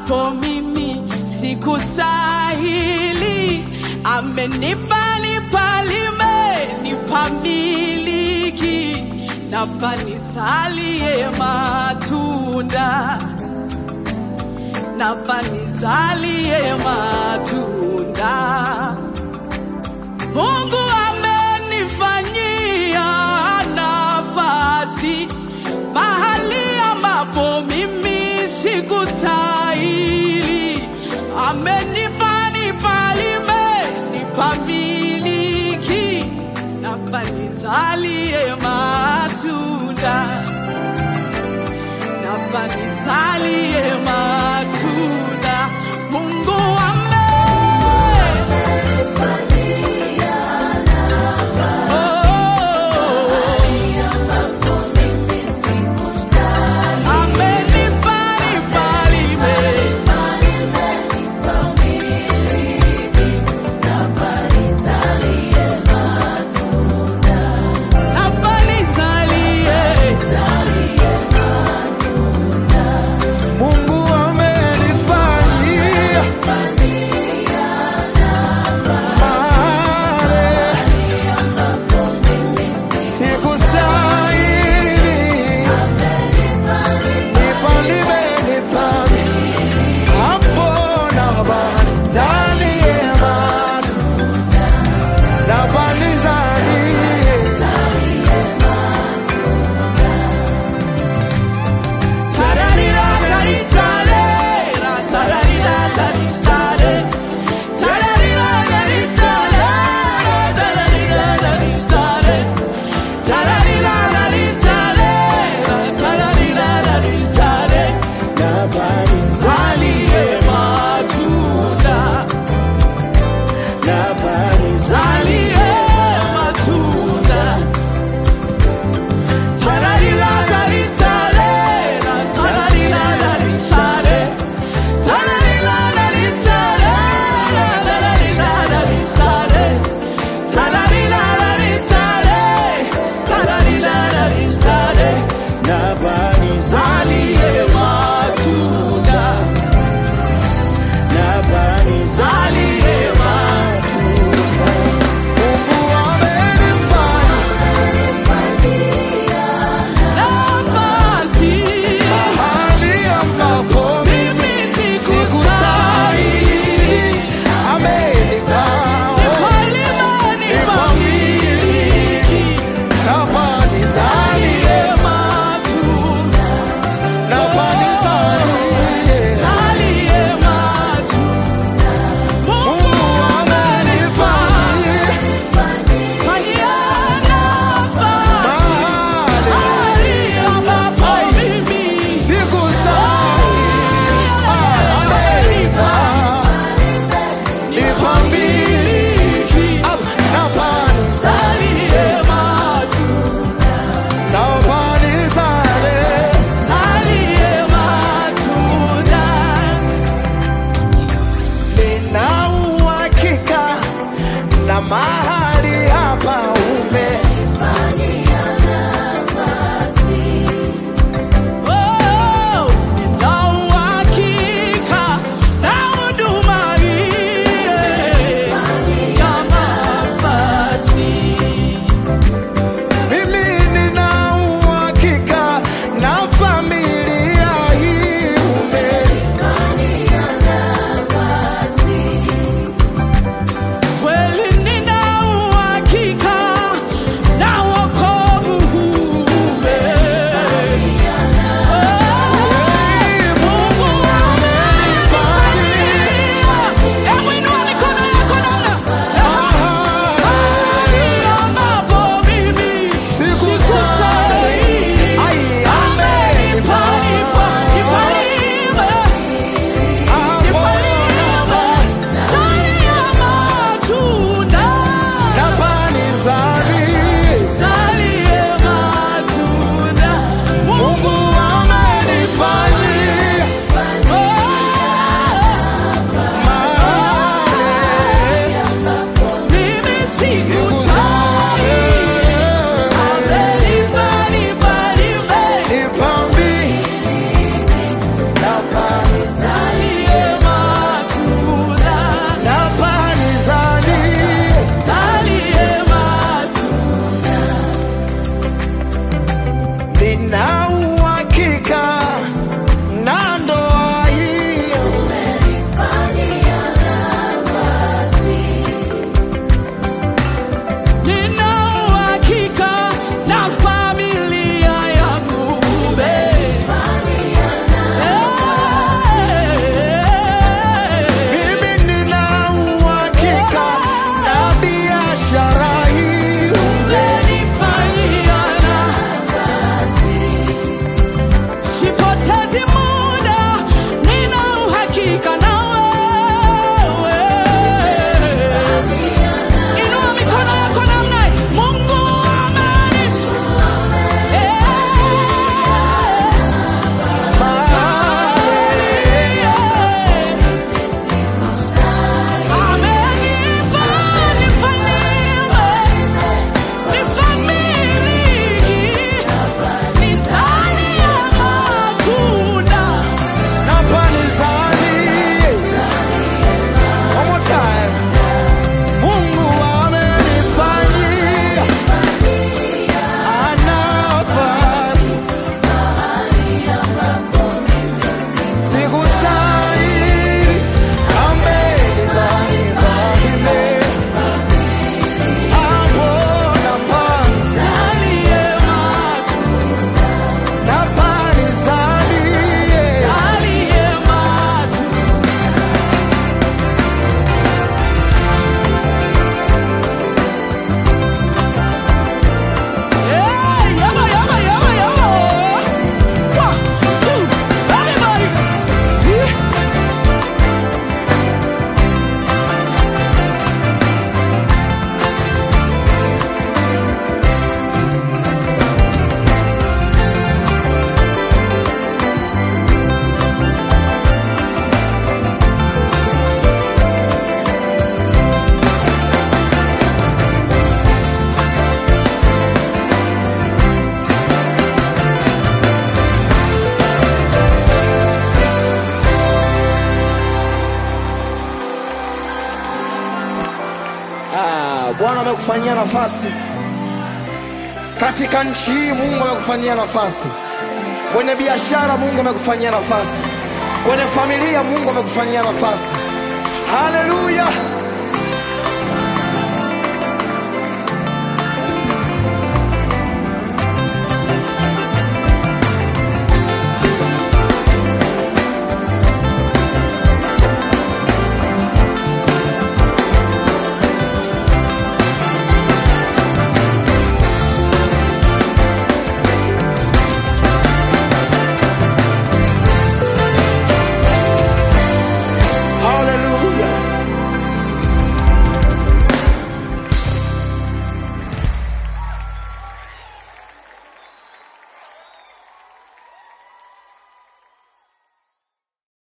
ambapo mimi sikustahili, amenipa nipalime, nipamiliki, napa nizalie matunda, napa nizalie matunda. Mungu amenifanyia nafasi mahali ambapo mimi sikustahili, amenipa nipalime, nipamiliki, napa nizalie matunda, napa nizalie matunda. Mungu ame Mungu amenifanyia mahali sikustahili. Nipalime, nipalime, hapo nabalizalie matunda. Nabalizalie. Zalie matunda, zalie matunda. Tararila, tarisare, la tararila, tarisare. Tararila, tarisare, la tararila, tarisare. Tararila, tarisare, tararila, tarisare. Zalie matunda, zalie matunda. Mungu amenifanyia Nafasi, mahali ambapo mimi sikustahili. sikustahili. Amenipa Nipalima, nipamiliki. nafasi zali Zalie matunda, nafasi zalie matunda. Mungu Mungu amenifanyia fanyia nafasi mahali mahali ambapo mimi sikustahili. Amenipa nipamiliki nafasi zalie matunda, amekufanyia nafasi katika nchi hii. Mungu amekufanyia nafasi kwenye biashara, Mungu amekufanyia nafasi kwenye familia, Mungu amekufanyia nafasi. Haleluya!